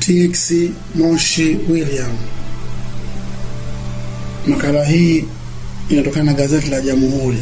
TX Moshi William. Makala hii inatokana na gazeti la Jamhuri.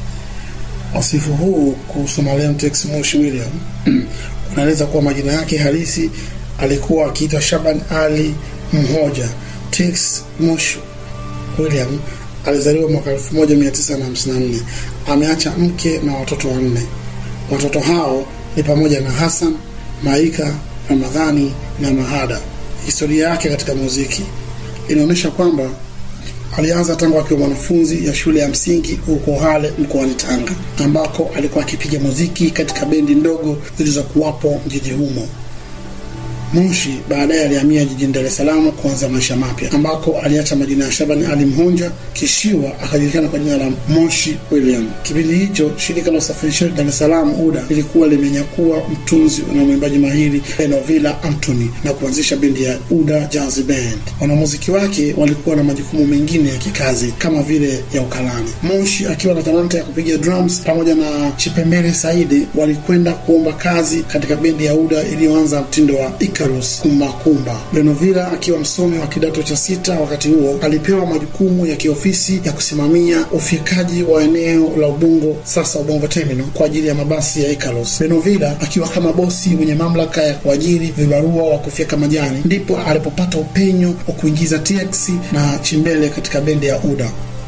Wasifu huu kuhusu marehemu TX Moshi William unaeleza kuwa majina yake halisi alikuwa akiitwa Shaban Ali Mhoja. TX Moshi William alizaliwa mwaka 1954. Ameacha mke na watoto wanne. Watoto hao ni pamoja na Hassan, Maika, Ramadhani na Mahada. Historia yake katika muziki inaonyesha kwamba alianza tangu akiwa mwanafunzi ya shule ya msingi huko Hale mkoani Tanga, ambako alikuwa akipiga muziki katika bendi ndogo zilizokuwapo mjini humo. Moshi baadaye alihamia jijini Dar es Salaam kuanza maisha mapya, ambako aliacha majina ya Shabani Ali Mhonja kishiwa akajulikana kwa jina la Moshi William. Kipindi hicho shirika la usafirishaji Dar es Salaam UDA lilikuwa limenyakua mtunzi na mwimbaji mahiri Enovila Anthony na kuanzisha bendi ya UDA Jazz Band. Wanamuziki wake walikuwa na majukumu mengine ya kikazi kama vile ya ukalani. Moshi akiwa na talanta ya kupiga drums pamoja na Chipembele Saidi walikwenda kuomba kazi katika bendi ya UDA iliyoanza mtindo wa Icarus Kumba Kumba. Benovila akiwa msomi wa kidato cha sita wakati huo alipewa majukumu ya kiofisi ya kusimamia ufikaji wa eneo la Ubungo, sasa Ubungo Terminal, kwa ajili ya mabasi ya Icarus. Benovila akiwa kama bosi mwenye mamlaka ya kuajiri vibarua wa kufyeka majani, ndipo alipopata upenyo wa kuingiza TX na Chimbele katika bendi ya UDA.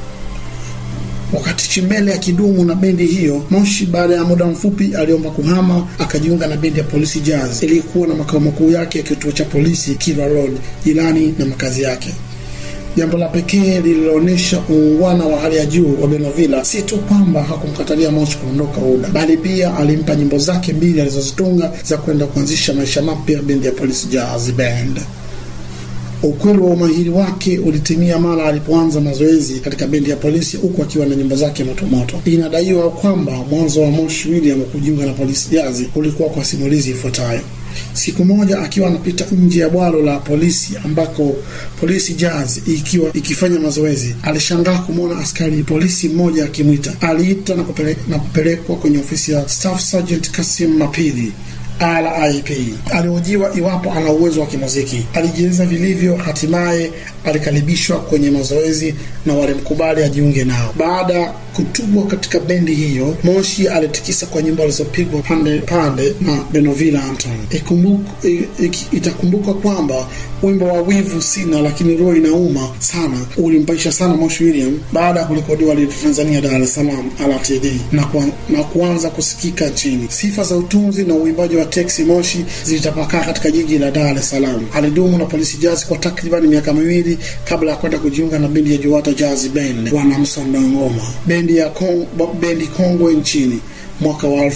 Wakati Chimbele akidumu na bendi hiyo, Moshi baada ya muda mfupi aliomba kuhama akajiunga na bendi ya Polisi Jazz iliyokuwa na makao makuu yake ya kituo cha polisi Kilwa Road, jirani na makazi yake. Jambo la pekee lililoonyesha uungwana wa hali ya juu wa Benovila si tu kwamba hakumkatalia Moshi kuondoka UDA, bali pia alimpa nyimbo zake mbili alizozitunga za kwenda kuanzisha maisha mapya bendi ya Polisi Jazz Band. Ukweli wa umahiri wake ulitimia mara alipoanza mazoezi katika bendi ya polisi huku akiwa na nyimbo zake motomoto. Inadaiwa kwamba mwanzo wa Moshi William kujiunga na polisi jazi ulikuwa kwa simulizi ifuatayo. Siku moja akiwa anapita nje ya bwalo la polisi ambako polisi jazz ikiwa ikifanya mazoezi, alishangaa kumwona askari polisi mmoja akimwita. Aliita na, kupele, na kupelekwa kwenye ofisi ya Staff Sergeant Kasim Mapili RIP. Alihojiwa iwapo ana uwezo wa kimuziki. Alijieleza vilivyo, hatimaye alikaribishwa kwenye mazoezi na walimkubali ajiunge nao. Baada ya kutubwa katika bendi hiyo, Moshi alitikisa kwa nyimbo alizopigwa pande pande na Benovila Anton. Itakumbuka kwamba wimbo wa wivu sina lakini roho inauma sana ulimpaisha sana Moshi William baada ya kurekodiwa Redio Tanzania Dar es Salaam RTD na, kuan, na kuanza kusikika nchini. Sifa za utunzi na uimbaji wa Teksi Moshi zilitapakaa katika jiji la Dar es Salaam. Alidumu na Polisi Jazz kwa takriban miaka miwili kabla ya kwenda kujiunga na bendi ya Juwata Jazz Band wana Msondo Ngoma, bendi ya Kong, bendi kongwe nchini mwaka wa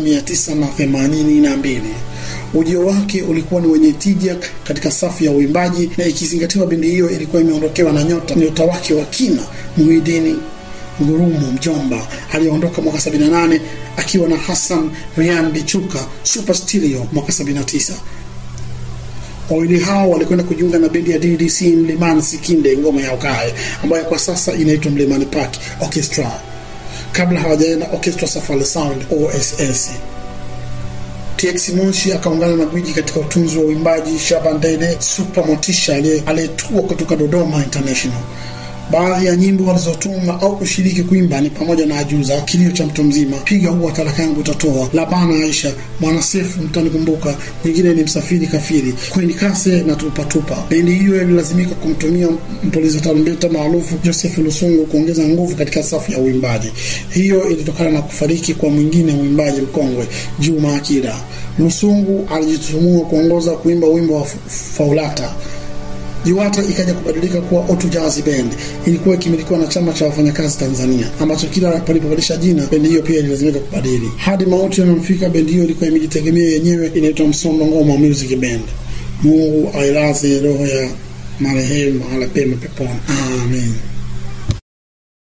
1982. Ujio wake ulikuwa ni wenye tija katika safu ya uimbaji, na ikizingatiwa bendi hiyo ilikuwa imeondokewa na nyota nyota wake wa kina Muhidini Ngurumo Mjomba aliyeondoka mwaka 78 akiwa na Hassan Ryan Bichuka Super Stereo mwaka 79. Wawili hao walikwenda kujiunga na bendi ya DDC Mlimani Sikinde ngoma ya ukae ambayo kwa sasa inaitwa Mlimani Park Orchestra kabla hawajaenda Orchestra Safari Sound OSS. TX Moshi akaungana na gwiji katika utunzi wa uimbaji Shaban Dede Super Motisha aliyetua kutoka Dodoma International. Baadhi ya nyimbo walizotunga au kushiriki kuimba ni pamoja na Ajuza, Kilio cha mtu mzima, Piga huwa talaka yangu utatoa, Labana Aisha, Mwanasefu mtanikumbuka, nyingine ni Msafiri Kafiri, Kweni Kase na Tupatupa. Bendi hiyo ililazimika kumtumia mpuliza tarumbeta maarufu Joseph Lusungu kuongeza nguvu katika safu ya uimbaji. Hiyo ilitokana na kufariki kwa mwingine mwimbaji mkongwe Juma Akida. Lusungu alijitutumua kuongoza kuimba wimbo wa Faulata. Jiwata ikaja kubadilika kuwa Otu Jazz Band. Ilikuwa ikimilikiwa na chama cha wafanyakazi Tanzania, ambacho kila palipobadilisha jina bendi hiyo pia ililazimika kubadili. Hadi mauti yanamfika, bendi hiyo ilikuwa imejitegemea yenyewe, inaitwa Msondo Ngoma Music Band. Mungu ailaze roho ya marehemu mahala pema peponi, amen.